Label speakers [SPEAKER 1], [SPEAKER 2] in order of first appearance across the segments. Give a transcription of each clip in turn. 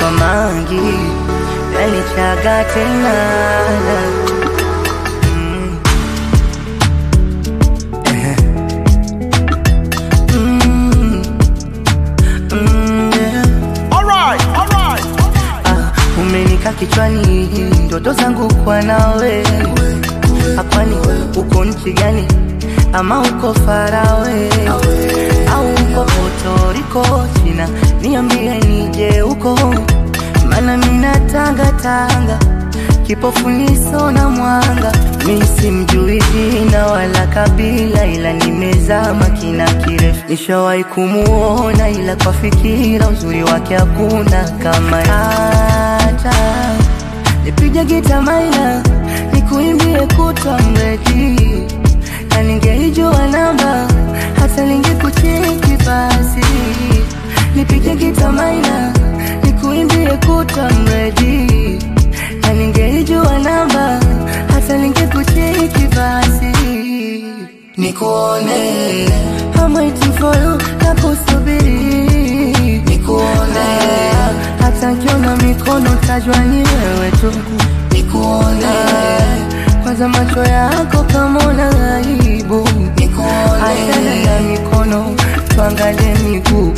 [SPEAKER 1] kwa mangi yanichaga tena Mm. Eh. Mm. Mm, yeah.
[SPEAKER 2] Alright, alright.
[SPEAKER 1] Ah, umenika kichwani ndoto zangu kwa nawe hapani uko nchi gani ama uko farawe au uko potoriko china niambie nije uko mana mina tanga tanga kipofu niso na mwanga mi simjui jina wala kabila ila nimezama kina kirefu nishawahi kumuona ila kwa fikira uzuri wake hakuna kama hata nipige gita maina nikuimbie kutwa mredi na ningeijua namba hata ningekucheki basi nipige gita maina nikuimbie kutwa mredi na ningeijua namba hata ningekucheki basi nikuone I'm waiting for you na kusubiri nikuone hata nkiona mikono tajwa ni wewe tu nikuone kwanza macho yako kama una aibu nikuone achana na mikono tuangalie miguu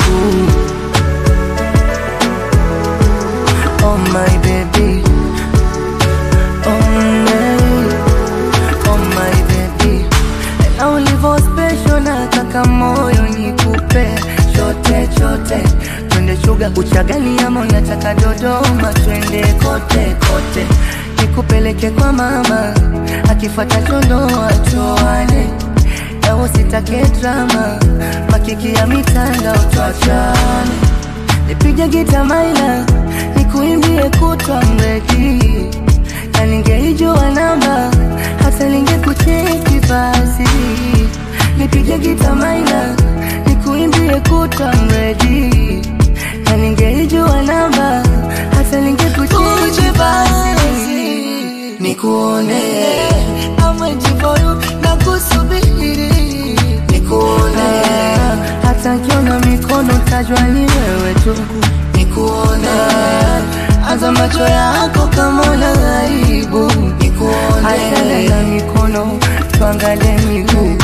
[SPEAKER 1] Oh my baby Oh my Oh my baby Na ulivo special na kaka moyo nikupe chote chote twende chuga uchagani ama unataka Dodoma twende kote kote nikupeleke kwa mama akifuata chondoa choane na usitake drama makiki ya mitandao twachane nipige gita maina nikuimbie kutwa mredi na ningeijua namba hata ningekucheki basi nipige gita maina nikuimbie kutwa mredi na ningeijua namba hata ningekucheki basi nikuone amwejivoyu na kusubiri nikuone hata nkiona mikono tajwa ni wewe tu nikuone anza macho yako kama una aibu nikuone achana na mikono tuangalie miguu